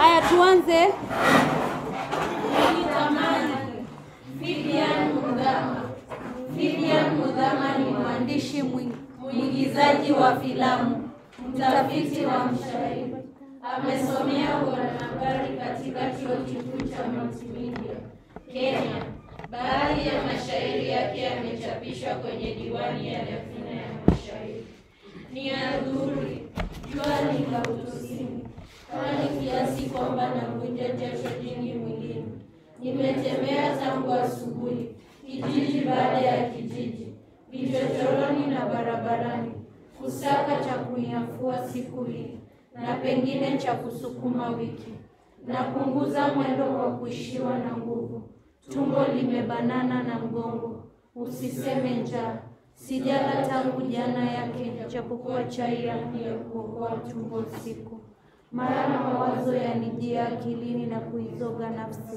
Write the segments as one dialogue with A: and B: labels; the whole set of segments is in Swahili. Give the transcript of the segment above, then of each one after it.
A: Haya, tuanze.
B: Nitamani Vivian Mudhama. Vivian Mudhama ni mwandishi mwing- mwigizaji wa filamu, mtafiti wa mshairi. Amesomea uanahabari katika chuo kikuu cha Multimedia Kenya. Baadhi ya mashairi yake yamechapishwa kwenye diwani ya Dafina ya mashairi. Ni adhuhuri, jua ni la utosini, kali kiasi kwamba navunja jasho jingi mwilini. Nimetembea tangu asubuhi, kijiji baada ya kijiji, vichochoroni na barabarani, kusaka cha kuiafua siku hii na pengine cha kusukuma wiki. Napunguza mwendo kwa kuishiwa na nguvu, tumbo limebanana na mgongo, usiseme njaa. Sijala tangu jana yake, japokuwa chai yangu ya kuokoa tumbo usiku. Mara mawazo yanijia akilini na kuizoga nafsi,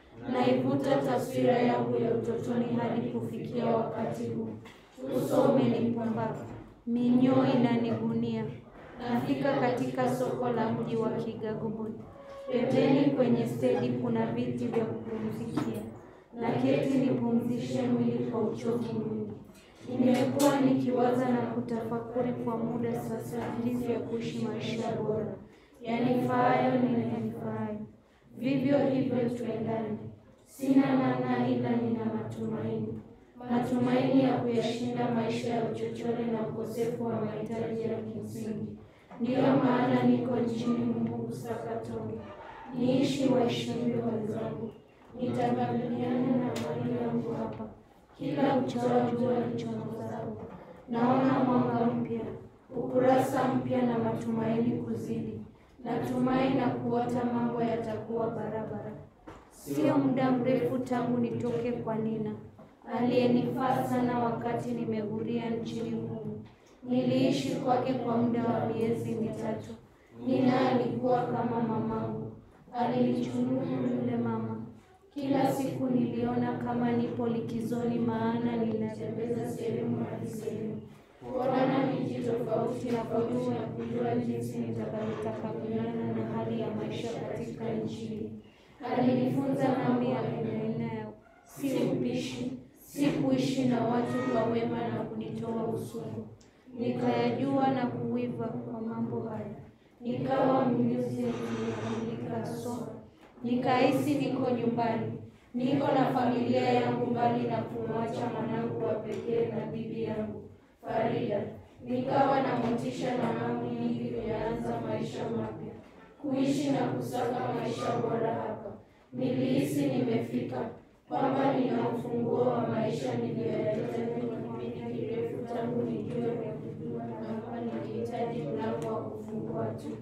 B: naivuta taswira yangu ya utotoni hadi kufikia wakati huu. Uso umenipumba, minyoo inanigunia. Nafika katika soko la mji wa Kigagubuni. Pembeni kwenye stendi kuna viti vya kupumzikia, na keti nipumzishe mwili kwa uchovu mwingi. Nimekuwa nikiwaza na kutafakuri kwa muda sasa jinsi ya kuishi maisha bora, yanifaayo ninayafaayo, vivyo hivyo tuendane. Sina namna ila nina matumaini, matumaini ya kuyashinda maisha ya uchochole na ukosefu wa mahitaji ya kimsingi. Ndiyo maana niko nchini Mungu kusaka tonge, niishi waheshimiwa wenzangu, nitakabiliana na hali yangu hapa kila uchao jua lichomozao. Naona mwanga mpya, ukurasa mpya na matumaini kuzidi. Natumai na kuota mambo yatakuwa barabara. Sio muda mrefu tangu nitoke kwa Nina aliyenifaa sana wakati nimeguria nchini humu. Niliishi kwake kwa muda wa miezi mitatu. Nina alikuwa kama mamangu, alinichunguza yule mama. Kila siku niliona kama nipo likizoni, maana ninatembeza sehemu hadi sehemu, kuona miji tofauti na kujua kujua jinsi nitakavyotakabiliana na hali ya maisha katika nchi hii. Alinifunza mambo ya aina aina ya si upishi, si kuishi na watu kwa wema na kunitoa usugu. Nikayajua na kuiva kwa mambo haya, nikawa mjuzi aliyekamilika so nikahisi niko nyumbani, niko na familia yangu, mbali na kumwacha mwanangu wa pekee na bibi yangu Farida. Nikawa na motisha na hamu nyingi kuyaanza maisha mapya, kuishi na kusaka maisha bora hapa. Nilihisi nimefika, kwamba nina ufunguo wa maisha niliyoyahitaji kwa kipindi kirefu tangu nijue vya kujua, na hapa nilihitaji mlango wa kufungua tu.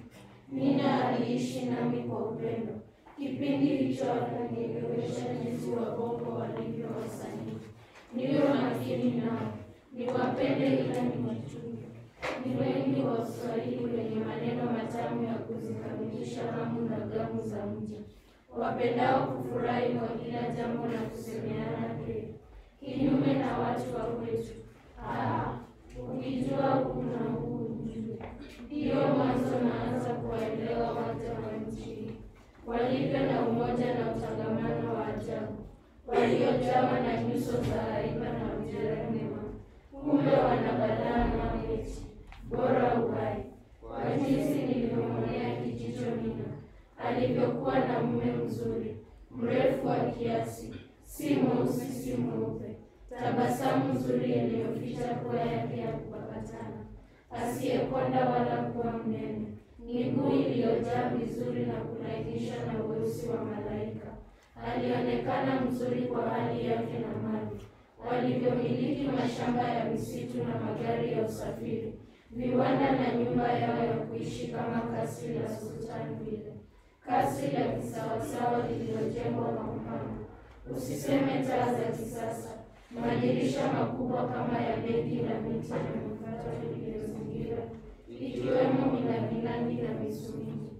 B: Nina aliishi nami kwa upendo. Kipindi hicho akanielewesha jinsi wabongo walivyo wasanii. Niwe makini nao, niwapende ila niwachunge. Ni wengi Waswahili wenye maneno matamu ya kuzikamilisha hamu na gamu za mji, wapendao kufurahi kwa kila jambo na kusemeana heri, kinyume na watu wa kwetu. Ah, ukijua huu na huu ujue. Ndiyo mwanzo naanza kuwaelewa waja wa nchi hii walivyo na umoja na utangamano wa ajabu, waliojawa na nyuso za haiba na ujerema, kumbe wana balaa na eti bora uhai. Kwa jinsi nilivyomwonea kijicho Nina, alivyokuwa na mume mzuri, mrefu wa kiasi, si mweusi si mweupe, tabasamu nzuri iliyoficha pua yake ya kupakatana, asiyekonda wala kuwa mnene miguu iliyojaa vizuri na kulainishwa na weusi wa malaika. Alionekana mzuri kwa hali yake na mali, walivyomiliki mashamba ya misitu na magari ya usafiri, viwanda na nyumba yao ya kuishi kama kasri la sultani vile, kasri la kisawasawa lililojengwa kwa mfano, usiseme taa za kisasa, madirisha makubwa kama ya begi la miti na mikato iliyozingira ikiwemo milangilangi na misumini.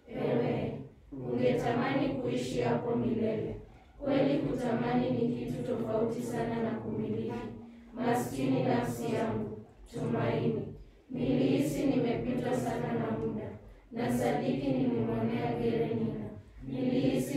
B: Ewe, ungetamani kuishi hapo milele. Kweli kutamani ni kitu tofauti sana na kumiliki. Maskini nafsi yangu, tumaini. Nilihisi nimepitwa sana na muda, na sadiki nilimwonea gere Nina.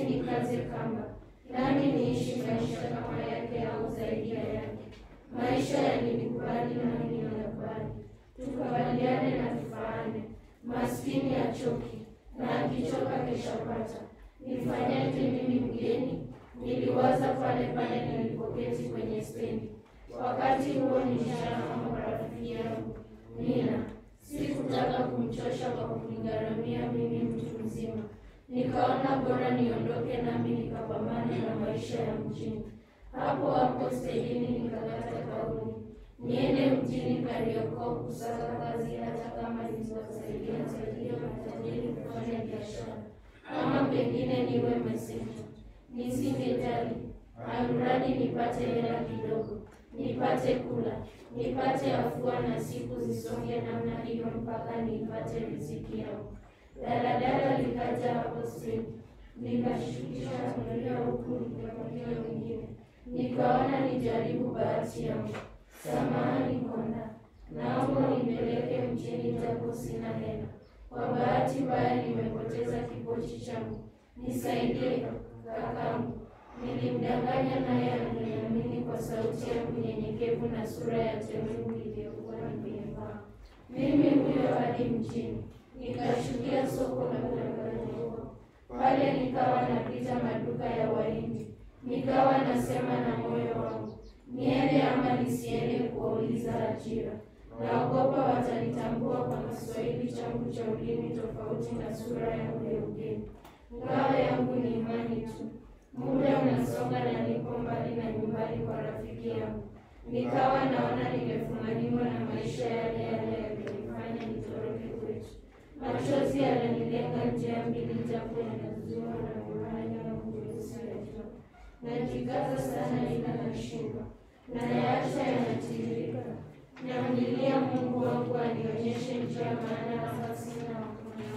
B: nikaze kamba, nami niishi maisha kama yake au zaidi ya yake. Maisha yalinikubali nami ninakubali, tukubaliane na tufaane. Maskini achoki na akichoka keshapata. Nifanyaje mimi mgeni? Niliwaza pale pale nilipoketi kwenye stendi. Wakati huo nishaama rafiki yangu Nina. Sikutaka kumchosha kwa kunigharamia mimi mtu mzima, nikaona bora niondoke nami nikapambane na maisha ya mjini. Hapo hapo stejini nikakata kauli niende mjini Kariakoo kusaka kazi, hata kama nitawasaidia saidia matajiri kufanya biashara, ama pengine niwe meseja. Nisingejali, almradi nipate hela kidogo, nipate kula, nipate afua na siku zisonge namna hiyo mpaka nipate riziki yangu. Daladala likaja hapo stendi, nikashukisha abiria huku nikipakia wengine, nikaona nijaribu bahati yangu. Samahani konda, naomba nipeleke mjini japo sina hela. Kwa bahati mbaya nimepoteza kipochi changu, nisaidie kakangu. Nilimdanganya naye aliniamini kwa sauti yangu nyenyekevu na sura ya temungu iliyokuwa nimevaa. Mimi huyo hadi mjini, nikashukia soko la Bagamoyo. Pale nikawa napita maduka ya Wahindi, nikawa nasema na moyo wangu niende ama nisiende kuwauliza ajira. Naogopa watanitambua kwa Kiswahili changu cha ulimi tofauti na sura yangu ya ugeni. Ngao yangu ni imani tu. Muda unasonga na niko mbali na nyumbani kwa rafiki yangu. Nikawa naona nimefumaniwa na maisha yale yale yaliyonifanya nitoroke kwetu. Machozi yananilenga njia mbili, japo yanazuiwa na miwani yangu nyeusi ya jua. Najikaza sana ila nashindwa, nayaacha yanatiririka. Namlilia Mungu wangu anionyeshe njia, maana hapa sina wa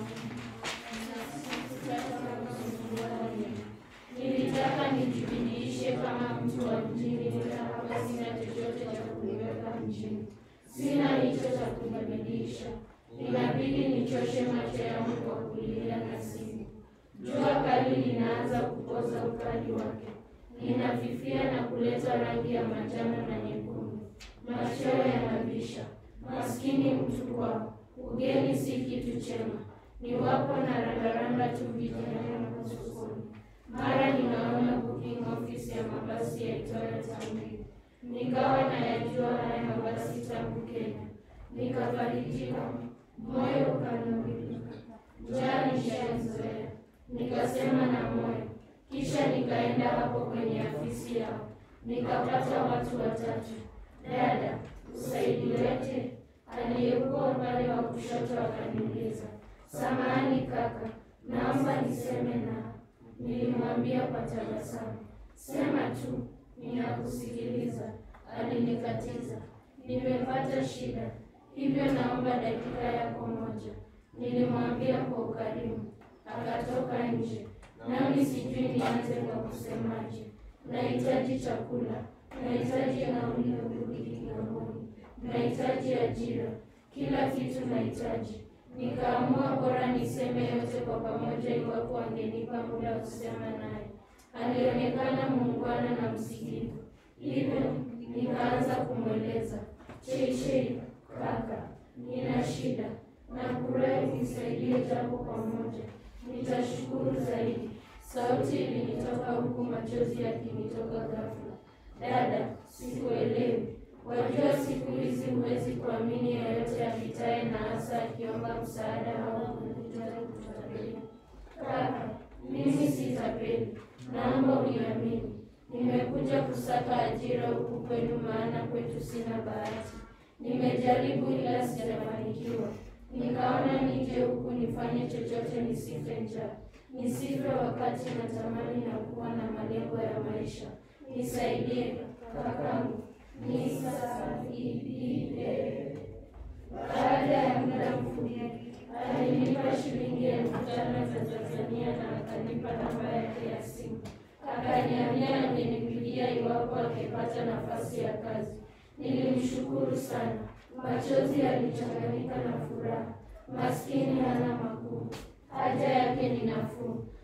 B: kuniona. Nilitaka nijibidiishe kama mtu wa mjini, ila hapa sina chochote cha kuniweka mjini, sina hicho cha kunibidiisha. Inabidi nichoshe macho yangu kwa kulilia na simu. Jua kali linaanza kupoza ukali wake, linafifia na kuleta rangi ya manjano na nyekundu. Machweo yanabisha, maskini mtu kwao, ugeni si kitu chema. Niwapo na randaranda tu vijana sokoni. Mara ninaona booking office ya mabasi yaitwayo Tambili, nikawa nayajua haya mabasi tangu Kenya. Nikafarijika, moyo ukanawilika, njaa nishaizoea, nikasema na moyo. Kisha nikaenda hapo kwenye afisi yao, nikapata watu watatu. Dada, usaidiweje? Aliyekuwa upande wa kushoto akaniuliza, samahani kaka, naomba niseme nao. Nilimwambia kwa tabasamu, sema tu, ninakusikiliza. Alinikatiza, nimepata shida, hivyo naomba dakika yako moja. Nilimwambia kwa ukarimu, akatoka nje, nami sijui nianze kwa kusemaje. Nahitaji chakula, nahitaji nauli ya kurudi Kigamboni, nahitaji ajira, kila kitu nahitaji. Nikaamua bora niseme yote kwa pamoja, iwapo angenipa muda wa kusema naye. Alionekana muungwana na msikivu, hivyo nikaanza kumweleza, Cheichei kaka, nina shida na kurahi nisaidie japo pamoja, nitashukuru zaidi. Sauti ilinitoka huku machozi yakinitoka ghafla. Dada, sikuelewi. Wajua siku hizi huwezi kuamini yeyote apitaye na hasa akiomba msaada au kutaka kutapeli. Kaka, mimi si tapeli, naomba uniamini. Nimekuja kusaka ajira huku kwenu, maana kwetu sina bahati. Nimejaribu ila sijafanikiwa. Nikaona nije huku nifanye chochote nisife njaa, nisife wakati natamani na kuwa na malengo ya maisha. Nisaidie kakangu, nisaidie. Baada ya muda mfupi alinipa shilingi elfu tano za Tanzania na akanipa namba yake ya simu, akaniambia angenipigia iwapo akipata nafasi ya kazi. Nilimshukuru sana, machozi yalichanganyika na furaha. Maskini hana makuu, haja yake ni nafuu.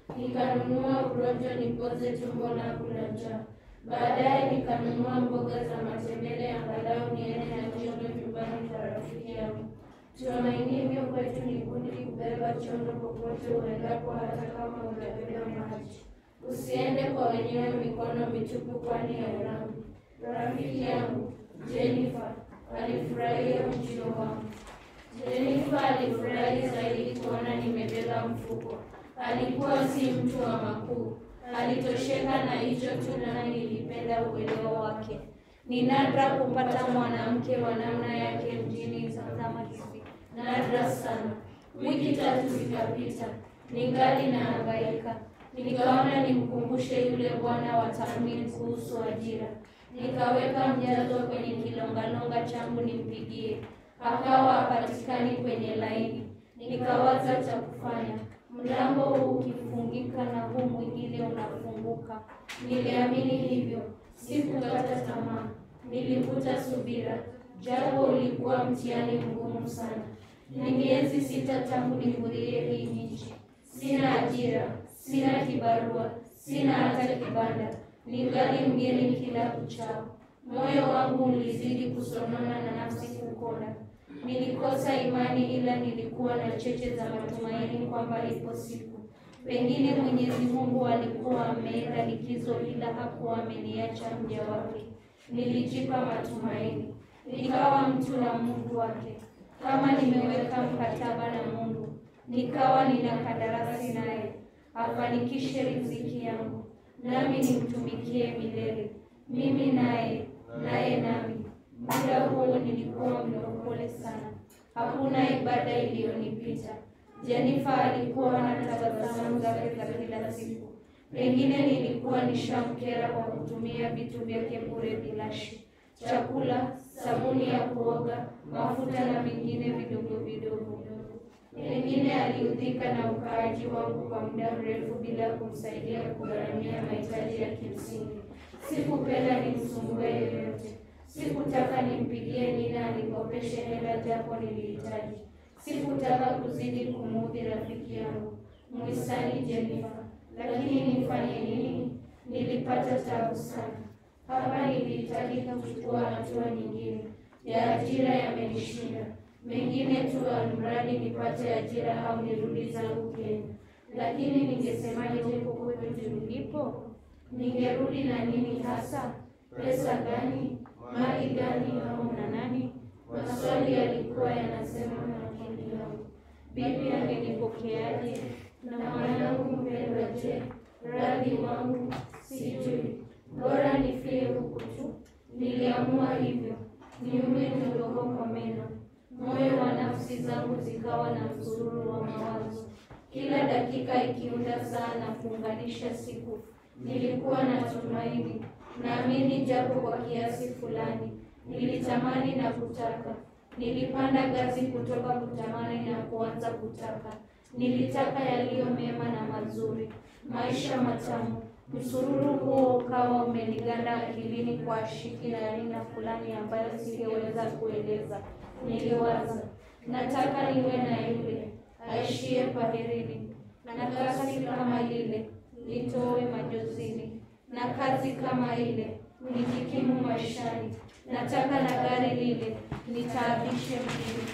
B: nikanunua urojo nipoze tumbo langu la njaa. Baadaye nikanunua mboga za matembele, angalau niende na chondo nyumbani kwa rafiki yangu. Tumainivyo kwetu ni kundi kubeba chondo popote uendapo, hata kama unabeba maji. Usiende kwa wenyewe mikono mitupu, kwani hairamu. Rafiki yangu Jennifer alifurahia ujio wangu. Jennifer alifurahi zaidi kuona nimebeba mfuko. Alikuwa si mtu wa makuu, alitosheka na hicho tu, nami nilipenda uelewa wake. Ni nadra kupata mwanamke wa namna yake mjini zama hizi, nadra sana. Wiki tatu zikapita, ningali nahangaika. Nikaona nimkumbushe yule bwana wa tathmini kuhusu ajira. Nikaweka mjazo kwenye kilongalonga changu nimpigie, akawa hapatikani kwenye laini. Nikawaza cha kufanya, mlango huu ukifungika na huu mwingine unafunguka. Niliamini hivyo, sikukata tamaa, nilivuta subira, japo ulikuwa mtihani mgumu sana. Ni miezi sita tangu nihudhurie hii nchi. Sina ajira, sina kibarua, sina hata kibanda, ningali mgeni kila kuchao. Moyo wangu ulizidi kusonona na nafsi kukonda. Nilikosa imani, ila nilikuwa na cheche za matumaini kwamba ipo siku pengine Mwenyezi Mungu alikuwa ameenda likizo, ila hakuwa ameniacha mja wake. Nilijipa matumaini, nikawa mtu na Mungu wake. Kama nimeweka mkataba na Mungu, nikawa nina kandarasi naye, afanikishe riziki yangu, nami nimtumikie milele, mimi naye, naye nami. Muda huo nilikuwa mlokole sana, hakuna ibada iliyonipita. Jennifer alikuwa na tabasamu zake za kila siku. Pengine nilikuwa nishamkera kwa kutumia vitu vyake bure bilashi, chakula, sabuni ya kuoga, mafuta na vingine vidogo vidogo. Pengine aliudhika na ukaaji wangu kwa muda mrefu bila kumsaidia kugharamia mahitaji ya kimsingi. Sikupenda nimsumbue yoyote. Sikutaka nimpigie Nina anikopeshe hela japo nilihitaji. Sikutaka kuzidi kumuudhi rafiki yangu mwisani Jennifer, lakini nifanye nini? Nilipata tabu sana hapa. Nilihitajika kuchukua hatua nyingine. Ya ajira yamenishinda, mengine tu, almradi nipate ajira au nirudi zangu Kenya. Lakini ningesemaje huko kwetu nilipo? Ningerudi na nini hasa? Pesa gani? Mali gani? au na nani? Maswali yalikuwa yanasema na akili yangu. Bibi angenipokeaje? Na mwanangu mpendwa je? Radhi wangu sijui, bora nifie huku tu. Niliamua hivyo, niume jogoo kwa meno. Moyo wa nafsi zangu zikawa na msururu wa mawazo, kila dakika ikiunda saa na kuunganisha siku. Nilikuwa na tumaini, naamini japo kwa kiasi fulani. Nilitamani na kutaka. Nilipanda ngazi kutoka kutamani na kuanza kutaka. Nilitaka yaliyo mema na mazuri, maisha matamu. Msururu huo ukawa umeniganda akilini kwa ashiki na aina fulani ambayo singeweza kueleza. Niliwaza, nataka niwe na yule aishie Paherini, na kasi kama ile nitowe majozini, na kazi kama ile nijikimu maishani. Nataka na gari lile nitaabishe mjini.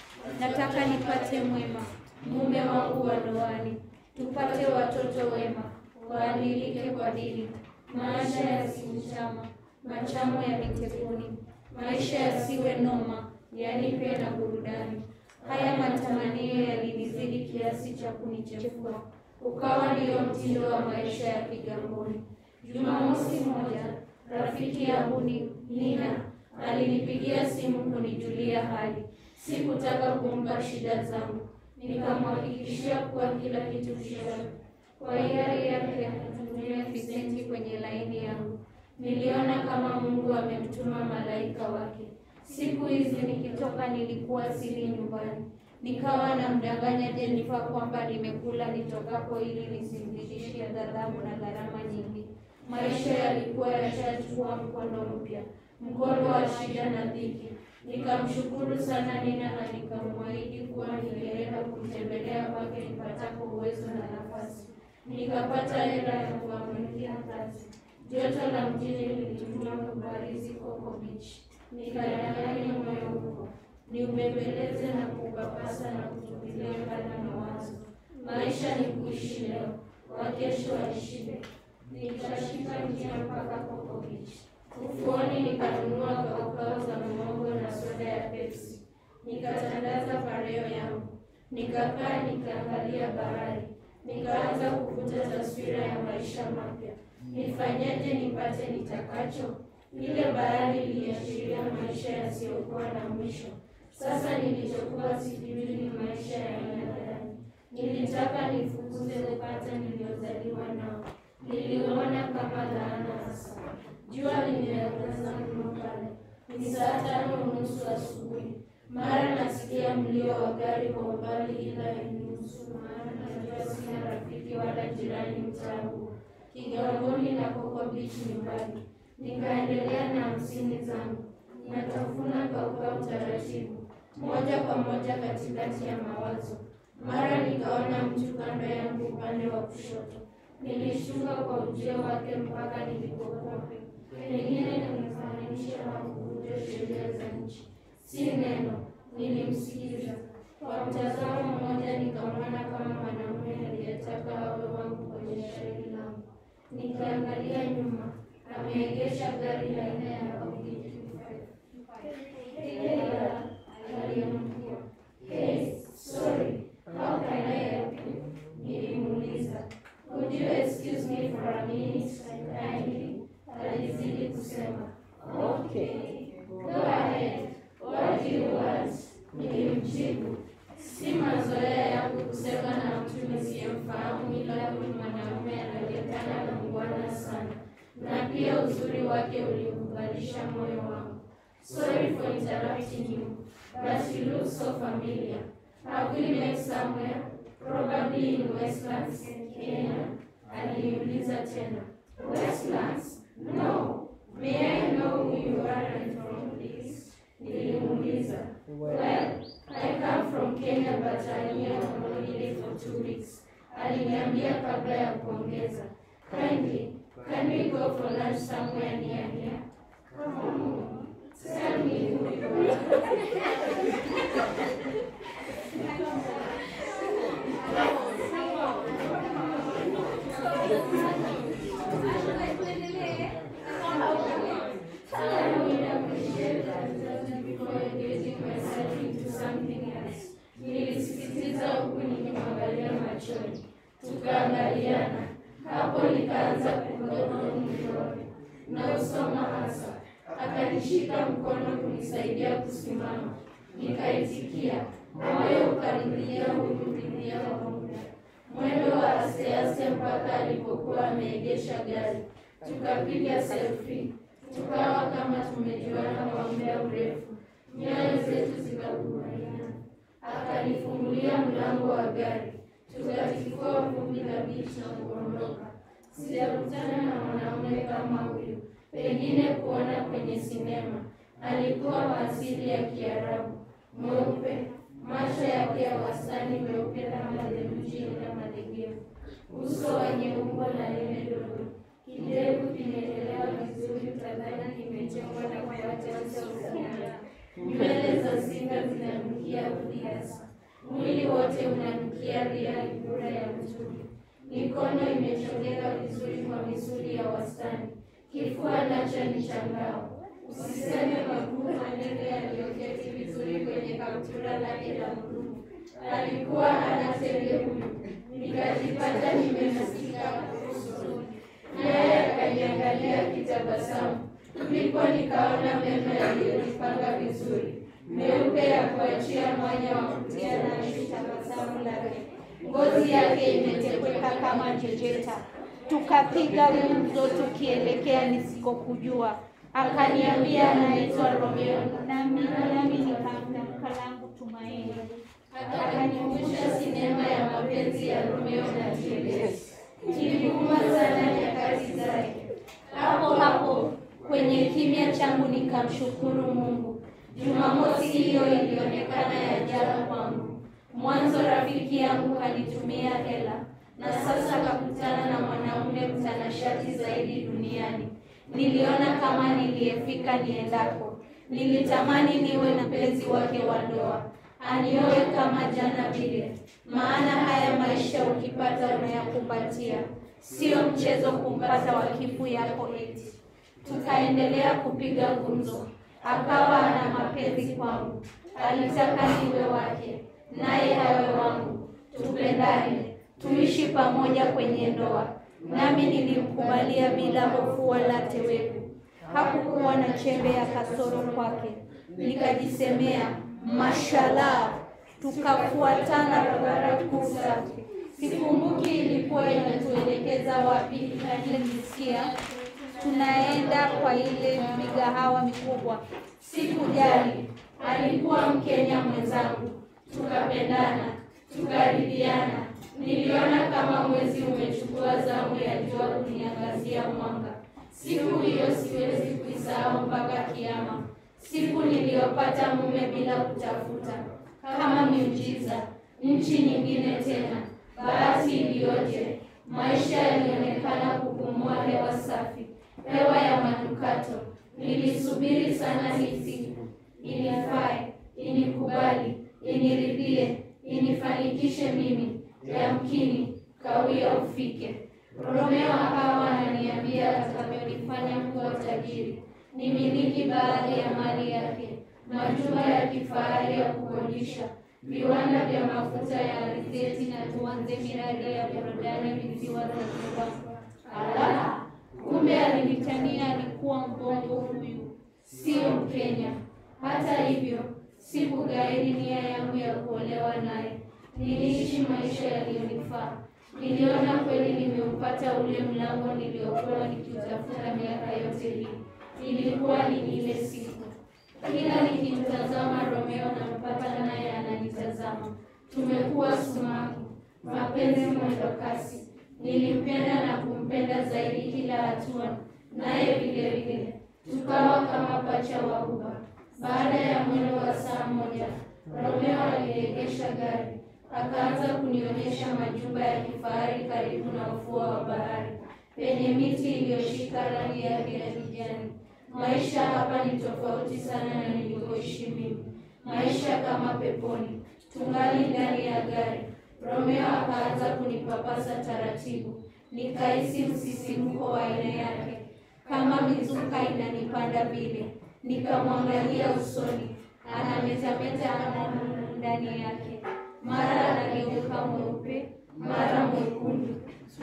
B: Nataka nipate mwema mume wangu wa ndoani, tupate watoto wema waadilike kwa dini, maisha yasimchama machamo ya mitepuni, maisha yasiwe noma, yanipe na burudani. Haya matamanio yalinizidi kiasi cha kunichefua, ukawa ndiyo mtindo wa maisha ya Kigamboni. Jumamosi moja rafiki yangu ni Nina alinipigia simu kunijulia hali. Sikutaka kumpa shida zangu, nikamhakikishia kuwa kila kitu shwari. Kwa hiari yake akatumia visenti kwenye laini yangu. Niliona kama Mungu amemtuma malaika wake. Siku hizi nikitoka, nilikuwa sili nyumbani, nikawa namdanganya Jennifer kwamba nimekula nitokapo ili nisimzidishie ghadhabu na gharama nyingi. Maisha yalikuwa yashachukua mkondo mpya, mkondo wa shida na dhiki. Nikamshukuru sana Nina na nikamwahidi kuwa ningeenda kumtembelea kwake nipatapo uwezo na nafasi. nikapata hela ya kuamalikia kazi. Joto la mjini lilituma kubarizi Coco Beach, nikadanganya moyo huko niubembeleze na kupapasa na kutupilia mbali mawazo. Maisha ni kuishi leo, wakesho waishibe. Nikashika njia mpaka Coco Beach. Ufuoni nikanunua kaukau za muhogo na soda ya Pepsi, nikatandaza pareo yangu, nikakaa nikaangalia bahari, nikaanza kuvuta taswira ya maisha mapya. Nifanyeje nipate nitakacho? Ile bahari iliashiria maisha yasiyokuwa na mwisho. Sasa nilichokuwa sijui ni maisha ya aina gani. Nilitaka nifukuze upata niliozaliwa nao, niliona kama laana hasa. Jua limeangaza mno pale, ni saa tano unusu asubuhi. Mara nasikia mlio wa gari kwa umbali, ila inusu, maana najua sina rafiki wala jirani mtaa huo. Kigamboni na Coco Beach ni mbali. Nikaendelea na hamsini zangu, natafuna kaukau taratibu, moja kwa moja katikati ya mawazo. Mara nikaona mtu kando yangu upande wa kushoto. Nilishuka kwa ujio wake mpaka nilipokuwa pengine kunifananisha na kuvunja sheria za nchi. Si neno, nilimsikiza kwa mtazamo mmoja, nikamwona kama mwanaume aliyetaka awe wangu kwenye shairi langu. Nikiangalia nyuma, ameegesha gari aina ya Audi Ila aliyemkua, hey, sorry, how can I help you? Nilimuuliza. Could you excuse me for a minute kindly? Alizidi kusema. Okay, go ahead. What do you want? Nilimjibu. Si mazoea yangu kusema na mtu nisiyemfahamu, ila huyu mwanaume anaonekana na mngwana sana, na pia uzuri wake uliukubalisha moyo wangu. Sorry for interrupting you, but you look so familiar. Have we met somewhere? Probably in Westlands, Kenya. Aliniuliza tena. Westlands? No. May I know who you are and from, please? Nilimuuliza. Well, I come from Kenya but I'm here on holiday for two weeks. Aliniambia kabla ya kuongeza. Kindly, can we go for lunch somewhere near here? Come on. Tell me who you are. I would appreciate that before engaging myself into something else. Nilisisitiza huku nikimwangalia machoni, tukaangaliana. Hapo nikaanza kugonga mdole na usoma hasa. Akanishika mkono kunisaidia kusimama, nikaitikia. Moyo ukaridhia hurudilia kwa muda, mwendo wa asteaste mpaka alipokuwa ameegesha gari. Tukapiga selfie tukawa kama tumejuana kwa muda mrefu, nyayo zetu zikakubaliana. Akanifungulia mlango wa gari, tukatifua vumbi la bichi na kuondoka. Sijakutana na mwanaume kama huyu, pengine kuona kwenye sinema. Alikuwa wa asili ya Kiarabu, mweupe, macho yake ya wastani meupe kama theluji ila malegevu, uso wenye umbo la nene dogo kidevu kimeelewa vizuri, utadhani kimechongwa na kuacha uso ukiana. Nywele za singa zinanukia uliasa, mwili wote unanukia ria bora ya mzuri. Mikono imechongeka vizuri kwa misuli ya wastani, kifua nacho ni cha ngao. Usiseme maguu manene yaliyoketi vizuri kwenye kaptura lake la bluu. Alikuwa hana tege huyu, nikajipata nimemsika usoni naye akaniangalia akitabasamu. Ndipo nikaona meno yaliyojipanga vizuri meupe ya kuachia mwanya wa kutia nani tabasamu lake. Ngozi yake imetepeka kama jejeta. Tukapiga gumzo tukielekea nisikokujua. Akaniambia anaitwa Romeo, nami nami nikamtamka langu Tumaini. Akanikumbusha sinema ya mapenzi ya Romeo na Juliet niliuma sana nyakati zake. Hapo hapo kwenye kimya changu nikamshukuru Mungu. Jumamosi hiyo ilionekana ya ajabu kwangu. Mwanzo rafiki yangu alitumia hela, na sasa kakutana na mwanaume mtanashati zaidi duniani. Niliona kama niliyefika niendako. Nilitamani niwe na mpenzi wake wa ndoa, anioe kama jana vile. Maana haya maisha ukipata unayakumbatia, sio mchezo kumpata wakifu yako eti. Tukaendelea kupiga gumzo, akawa ana mapenzi kwangu, alitaka niwe wake, naye awe wangu, tupendane, tuishi pamoja kwenye ndoa. Nami nilimkubalia bila hofu wala teweku. Hakukuwa na chembe ya kasoro kwake. Nikajisemea, mashallah, tukafuatana barabara kuu safi. Sikumbuki ilikuwa inatuelekeza wapi, lakini nilisikia tunaenda kwa ile migahawa mikubwa. Sikujali, alikuwa Mkenya mwenzangu, tukapendana, tukaridhiana. Niliona kama mwezi umechukua zamu ya jua kuniangazia mwanga. Siku hiyo siwezi kuisahau mpaka kiama, siku niliyopata mume bila kutafuta, kama miujiza. Nchi nyingine tena, bahati iliyoje! Maisha yalionekana kupumua hewa safi, hewa ya manukato. Nilisubiri sana hii siku, inifae, inikubali, iniridhie, inifanikishe mimi. Yamkini kawia ufike. Romeo akawa ananiambia atakavyonifanya kuwa tajiri, nimiliki baadhi ya mali yake, majumba ya kifahari ya kukodisha, viwanda vya mafuta ya alizeti, na tuanze miradi ya burudani visiwa Zanzibar. Ala, kumbe alinitania alikuwa mbongo huyu, sio Mkenya. Hata hivyo sikugairi nia yangu ya kuolewa naye. Niliishi maisha yaliyonifaa. Niliona kweli nimeupata ule mlango niliokuwa nikiutafuta miaka yote hii. Ilikuwa ni ile siku. Kila nikimtazama Romeo nampata naye ananitazama. Tumekuwa sumaku, mapenzi mwendo kasi. Nilimpenda na kumpenda zaidi kila hatua, naye vile vile tukawa kama pacha wa uba. Baada ya mwendo wa saa moja, Romeo aliegesha gari akaanza kunionyesha majumba ya kifahari karibu na ufuo wa bahari penye miti iliyoshika rangi yake ya kijani. Maisha hapa ni tofauti sana na nilikoishi mimi, maisha kama peponi. Tungali ndani ya gari, Romeo akaanza kunipapasa taratibu, nikahisi msisimko wa aina yake, kama mizuka inanipanda vile. Nikamwangalia usoni, anametameta ana ndani yake mara anageuka mweupe, mara mwekundu.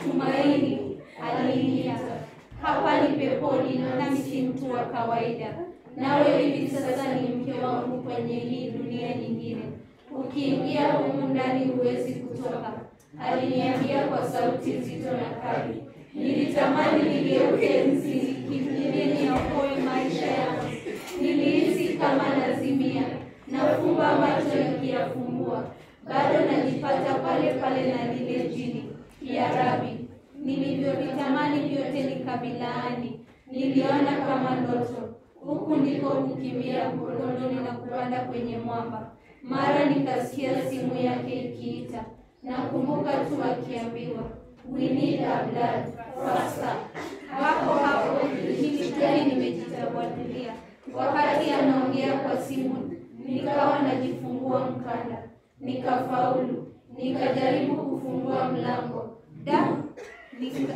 B: Tumaini aliingia. Hapa ni peponi, nami si mtu wa kawaida. Nawe hivi sasa ni mke wangu kwenye hii dunia nyingine. Ukiingia humu ndani huwezi kutoka, aliniambia kwa sauti nzito na kali. Nilitamani nigeuke nzi nikimbilie niokoe maisha yangu. Nilihisi kama nazimia, nafumba macho nikiyafumbua bado najipata pale pale na lile jini. Ya Rabi, nilivyovitamani vyote nikavilaani. Niliona kama ndoto, huku ndiko kukimbia mkoloni na kupanda kwenye mwamba. Mara nikasikia simu yake ikiita, nakumbuka tu akiambiwa we need a blood faster. Hapo hapo nilishtuka nimejitawadulia. Wakati anaongea kwa simu, nikawa najifungua mkanda nikafaulu, nikajaribu kufungua mlango da nika,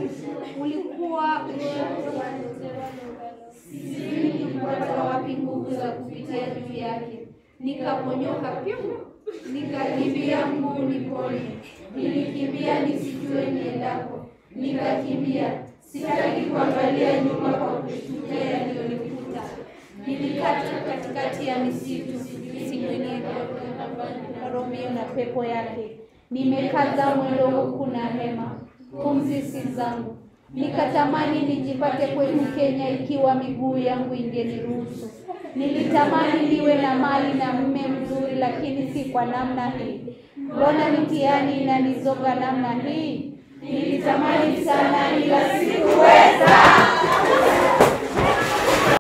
B: ulikuwa sijui nilipata wapi nguvu za kupitia juu yake. Nikaponyoka pyu, nikakimbia mguu nipone. Nilikimbia nisijue niendako, nikakimbia sitaki kuangalia nyuma kwa kushtukia yaliyonikuta. Nilikata katikati ya misitu siku Romeo na pepo yake. Nimekaza mwendo huku na hema, pumzi si zangu. Nikatamani nijipate kwetu Kenya ikiwa miguu yangu ingeniruhusu. Nilitamani niwe na mali na mume mzuri, lakini si kwa namna hii. Mbona mitihani inanizoga namna hii? Nilitamani sana ila sikuweza.